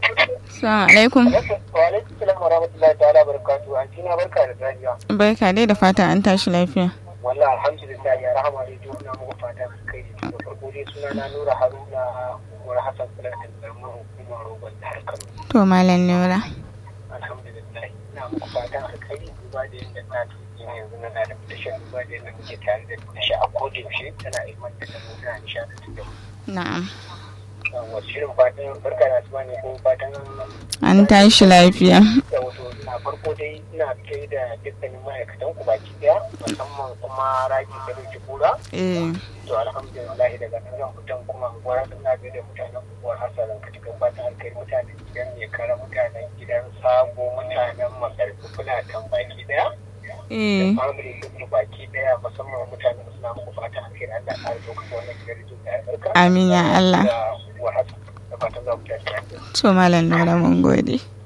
Assalamu alaikum. Wa alaikum salam wa rahmatullahi ta'ala barakatuhu. An tina barka da safiya. Barka dai da fata an tashi lafiya. Wallahi alhamdulillah ya rahama rediyo ina muku fata kai da farko dai suna na Nura Haruna Umar Hassan Fulatan Garman Hukumar Rogon Jihar Kano. To Malam Nura. Alhamdulillah ina muku fatan alkhairi duba da yadda na tuki ne yanzu na da tashar duba da yadda muke tare da tashar a koda yaushe tana ilmantar da mu tana nishaɗantar da mu. Na'am. Wasu shirin fatan barka da asuba ne ko fatan An tashi lafiya. da wato na farko dai ina kai da dukkanin ma'aikatan ku baki daya musamman kuma ragi da dauki kura Eh. to alhamdulillah daga nan zan fitan kuma gwara da na ga da mutanen unguwar hasaran ka cikin fatan alkai mutanen gidan ne kara mutanen gidan sabo mutanen makarfi fulatan baki daya Eh. family din mu baki daya musamman mutanen suna muku fatan alkai Allah ya kare ku wannan gidan rijin da ya barka Amin ya Allah. da wa hasan da fatan za ku tashi lafiya To Malam Nura mun gode.